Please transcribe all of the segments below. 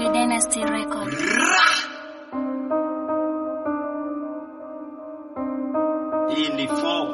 Cherry Dynasty Record. Hii ni 4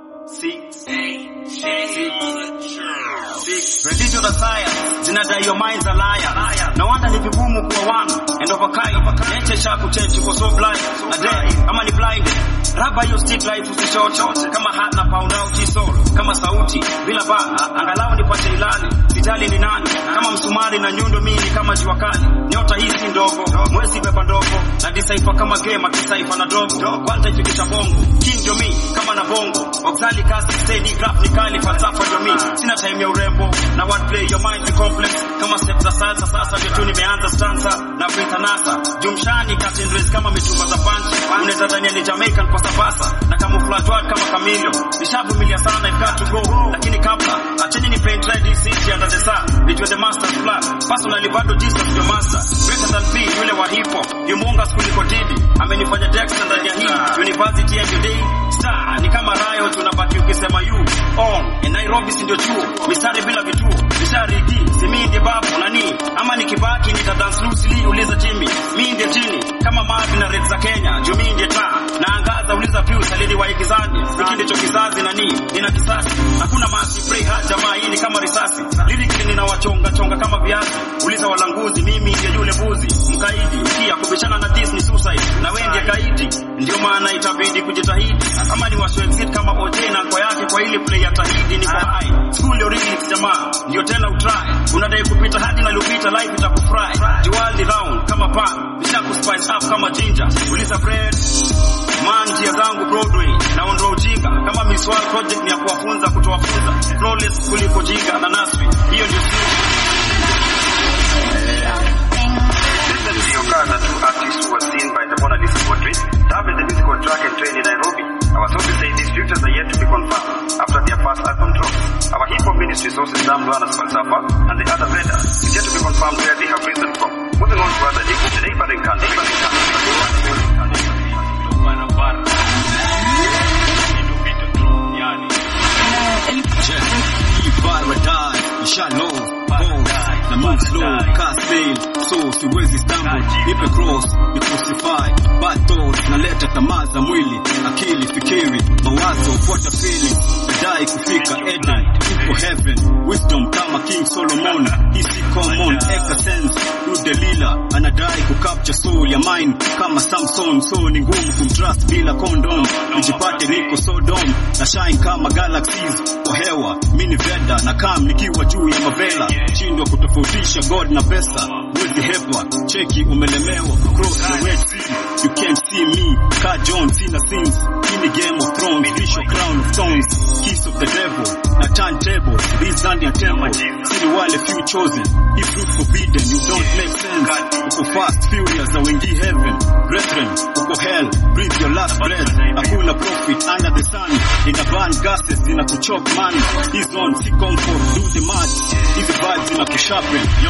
6 Religion na science zinadai your minds are liar. No wonder ni vigumu kuwa one and of a kind. Nature cha kuchange uko so blind. Na day ama ni blind. Raba hiyo stick life usishote kama hat na pound out soul kama sauti bila ba angalau nipate ilani sijali ni nani kama msumari na nyundo mimi kama jua kali nyota hii si ndogo mwezi beba ndogo na disaifa kama game kisaifa na dogo kwanta ifikisha bongo king ndio mimi kama na bongo oxali kasi steady graph ni kali falsafa ndio mimi sina time ya urembo na wordplay your mind ni complex kama step za salsa sasa ndio tu nimeanza stanza na vita nasa jumshani Captain Race kama mitumba za punch unaweza dhania ni Jamaican kwa sabasa na camouflage word kama kamilio nishavumilia sana I've got to go lakini kabla acheni ni paint red this city under the sun nijue the master's plan personally bado Jesus ndio master greater than P yule wa hip hop yumunga kuliko Didi amenifanya Dexter ndani ya hii university every day star ni kama rayo tunabaki ukisema you on in Nairobi si ndio chuo mistari bila vituo mishariki si mimi ndiye babu nani ama nikibaki nita dance loosely uliza Jimmy mimi ndiye jini kama Marvin na Red za Kenya juu mimi ndiye taa naangaza uliza Pius aliniwa gizani hiki ndicho kizazi nani nina kisasi hakuna masi spray hard jamaa hii ni kama risasi lyrically ninawachonga chonga kama viazi uliza walanguzi mimi ndiye yule buzi mkaidi pia kubishana na this ni suicide na wewe ndiye kaidi ndio maana itabidi kujitahidi kama ni washo exit kama OJ na kwa yake kwa ile play ya tahidi ni kwa hai school ndio remix jamaa ndio tena utry unadai kupita hadi na lupita life itakufry juali round kama pan nishaku spice up kama ginger uliza bread man njia zangu Broadway naondoa ujinga kama Miss World project ni ya kuwafunza kutowafunza flawless kuliko jinga na nasri hiyo ndio Listen to your car that two artists who were seen by the Mona Lisa portrait. Dab is the musical track and train in Nairobi. Our sources say these futures are yet to be confirmed after their first album drops. Our hip hop ministry sources Dam Luana's Falsafa and the other vendor is yet to be confirmed where they have risen from. Moving on to other news, the neighboring country, neighboring paradise shallow bones na move slow cast mail so siwezi stumble nipe cross ni crucify bad thoughts naleta tamaa za mwili akili fikiri mawazo fuata feeling nadai kufika Eden uko heaven wisdom kama King Solomon hisi common eka sense du Delila anadai kucapture soul ya mine kama Samson so ni ngumu kumtrust bila condom nijipate niko Sodom na shine kama galaxies kwa hewa mini veda na kam nikiwa juu ya mavela shindwa kutofautisha god na pesa wezi hepa cheki umelemewa cross the red sea you can't see me ka John sina sins ini game of thrones fish of crown of thorns kiss of the devil na turntable these ndani ya temple siri wale few chosen if fruit forbidden you don't make sense uko fast furious za wengi heaven brethren uko hell breathe your last breath hakuna profit under the sun ina burn gases zina kuchok man is on si comfort do the match hizi vibes zina kusharpen yo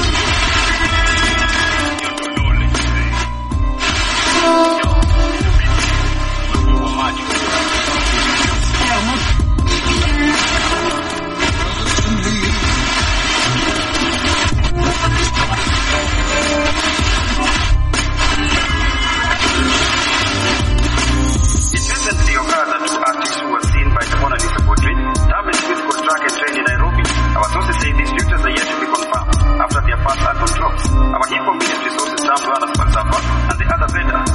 It's recently occurred that two artists who were seen by the Mona Lisa portrait damaged physical track and train in Nairobi. Our sources say these futures are yet to be confirmed after their first album drops. Our hip hop ministry sources Sam Luana's Falsafa and the other vendor